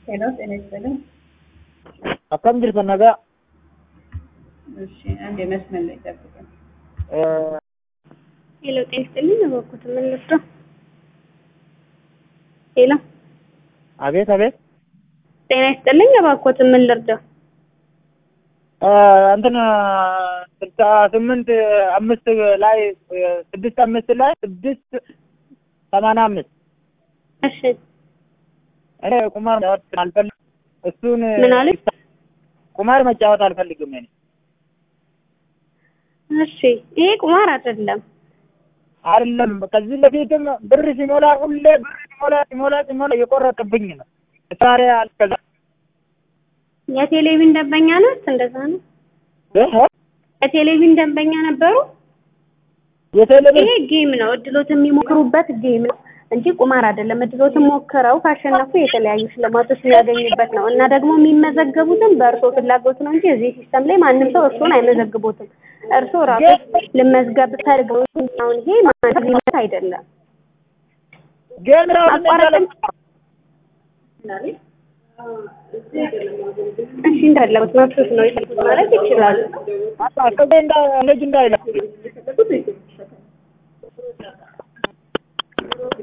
ሄሎ ጤና ይስጥልኝ። akkam jirtan nagaa እሺ አንድ የመስመር ላይ ጠብቀን። ሄሎ ጤና ይስጥልኝ። እባክዎት ምን ልርዳው? ሄሎ አቤት አቤት ጤና ይስጥልኝ። እባክዎት ምን ልርዳው? እንትን ስልሳ ስምንት አምስት ላይ ስድስት አምስት ላይ ስድስት ሰማንያ አምስት እሺ እኔ ቁማር መጫወት አልፈልግም። እሱን ምን አለ? ቁማር መጫወት አልፈልግም እኔ እሺ ይሄ ቁማር አይደለም። አይደለም ከዚህ በፊትም ብር ሲሞላ ሁሌ ብር ሲሞላ ሲሞላ ሲሞላ እየቆረጥብኝ ነው። ታዲያ አልከዛ የቴሌቪዥን ደንበኛ ናት። እንደዛ ነው። የቴሌቪዥን ደንበኛ ነበሩ። የቴሌቪዥን ይሄ ጌም ነው። እድሎት የሚሞክሩበት ጌም ነው እንጂ ቁማር አይደለም። እድሎትን ሞክረው ካሸነፉ የተለያዩ ሽልማቶች የሚያገኙበት ነው እና ደግሞ የሚመዘገቡትም በእርሶ ፍላጎት ነው እንጂ እዚህ ሲስተም ላይ ማንም ሰው እርሶን አይመዘግቦትም። እርሶ ራሱ ልመዝገብ ፈልገው አሁን ይሄ ማንነት አይደለም። ጌም ራሱ አቋራጭም እሺ እንደፈለጉት መብቶት ነው የፈለጉት ማለት ይችላሉ። ልጅ እንዳይለ